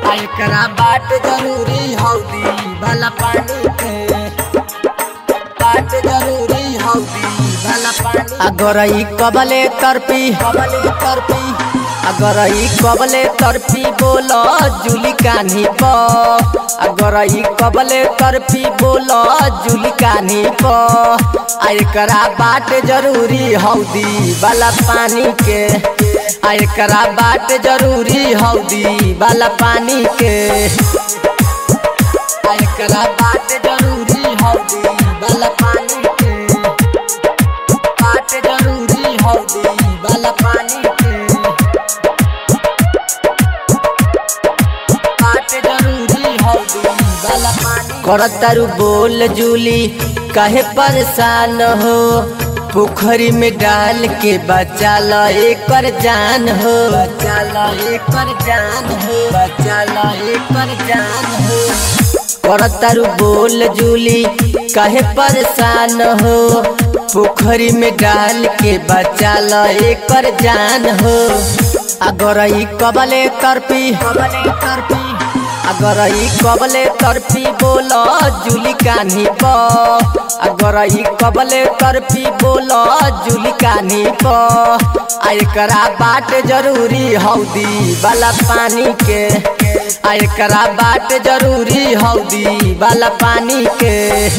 आ एकरा बाट जरूरी हौदी भला पानी के बाट जरूरी हौदी भला पानी अगर ई कबले तरपी कबले तरपी अगर ई कबले तरपी बोल जुली कान्ही प अगर ई कबले तरपी बोल जुली कान्ही प आ एकरा बाट जरूरी हौदी वाला पानी के आ एकरा बाट जरूरी हौदी वाला पानी के आ एकरा बाट जरूरी हौदी भला पानी के बाट जरूरी हौदी भला पानी के बाट जरूरी हौदी भला पानी करतारू बोल जूली काहे परेशान हो पोखरी में डाल के बचा ल एकर जान हो बचा ला एकर जान हो बचा ला एकर जान हो करतारू बोल जूली काहे परेशान हो पोखरी में डाल के बचा ल एकर जान हो अगर ई कबले तरपी कबले तरपी अगर ई कबले तरपी बोल जुली कान्ही प अगर ई कबले तरपी बोल जुली कान्ही प आ एकरा बाट जरूरी हौदी वाला पानी के आ एकरा बाट जरूरी हौदी वाला पानी के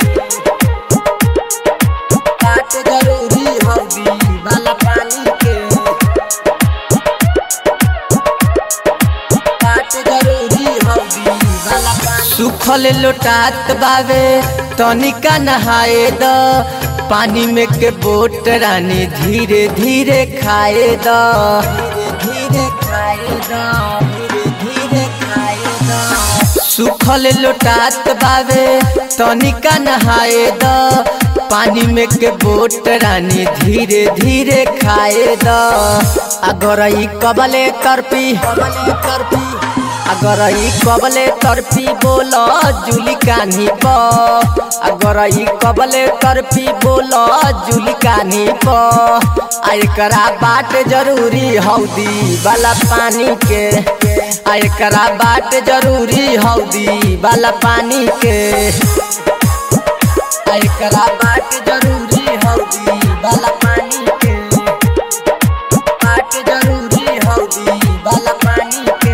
बाट जरूरी हौदी भला पानी के बाट जरूरी हौदी भला पानी सुखल लोटात बावे तनिका नहाए द पानी में के बोट रानी धीरे धीरे खाए द धीरे धीरे खाए दा धीरे धीरे खाए दा सुखल लोटात बावे तनिका नहाए द पानी में के बोट रानी धीरे धीरे खाए द अगर ई कबले तरपी कबले तरपी अगर ई कबले तरपी बोल जुली कान्ही प अगर ई कबले तरपी बोल जुली कान्ही प आ एकरा बाट जरूरी हौदी वाला पानी के आ एकरा बाट जरूरी हौदी वाला पानी के आ एकरा बाट जरूरी हौदी भला पानी के बाट जरूरी हौदी भला पानी के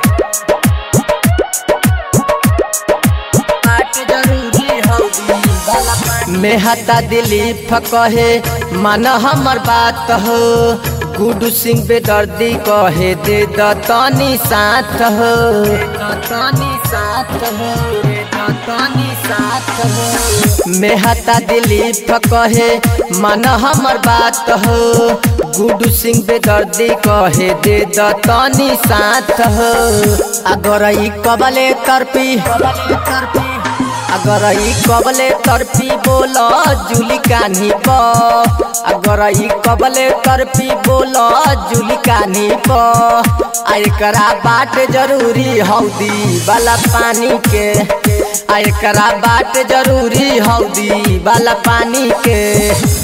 बाट जरूरी हौदी भला पानी मेहता दिलीप कहे मन हमर बात हो गुडू सिंह बेदर्दी कहे दे द तनी साथ हो तानी साथ हो रे तानी साथ हो मेहता दिलीप कहे मन हमर बात हो गुडू सिंह बेदर्दी कहे दे द तनी साथ हो अगर ई कबले तरपी कबले तरपी अगर ई कबले तरपी बोल जुली कान्ही प अगर ई कबले तरपी बोल जुली कान्ही प आ एकरा बाट जरूरी हौदी वाला पानी के आ एकरा बाट जरूरी हौदी वाला पानी के